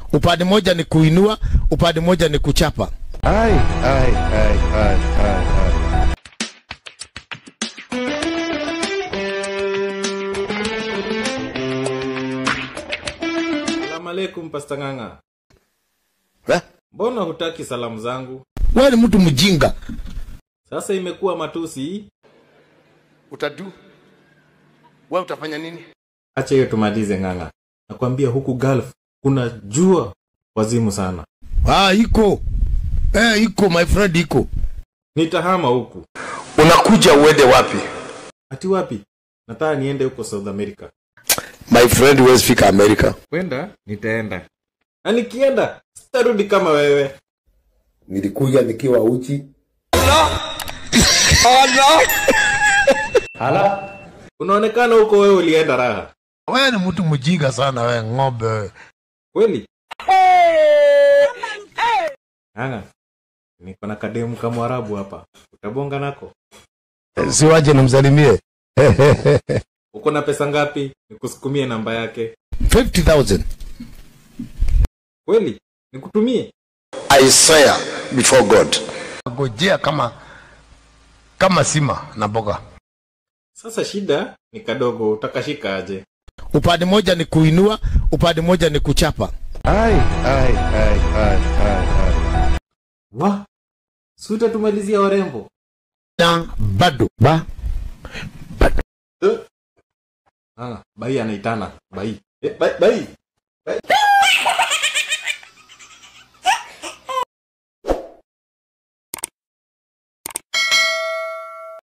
upande moja ni kuinua, upande moja ni kuchapa. Ai, ai, ai, ai, ai, ai. Salamu alaikum Pasta Ng'ang'a. Eh? Mbona hutaki salamu zangu? Wewe ni mtu mjinga. Sasa imekuwa matusi. Utadu? Wewe utafanya nini? Acha hiyo tumalize Ng'ang'a. Nakwambia huku Gulf kuna jua wazimu sana. Ah, iko. Eh, iko my friend iko. Nitahama huku. Unakuja uende wapi? Ati wapi? Nataka niende huko South America. My friend huwezi fika America. Kwenda nitaenda. Na nikienda sitarudi kama wewe. nilikuja nikiwa uchi Unaonekana huko wewe ulienda raha. Wewe ni mtu mjinga sana wewe ng'ombe wewe. Kweli? Ng'ang'a. Niko na kademu kama Arabu hapa. Utabonga nako. Si waje nimsalimie. Uko na pesa ngapi? Nikusukumie namba yake. 50,000. Kweli? Nikutumie? I swear before God. Ngojea kama kama sima na mboga. Sasa shida ni kadogo, utakashika aje? Upande moja ni kuinua, upande moja ni kuchapa. Ai, ai, ai, ai, ai, ai. Wa, si utatumalizia warembo? Na bado ba Ah, bai anaitana bai. Eh, bai, bai.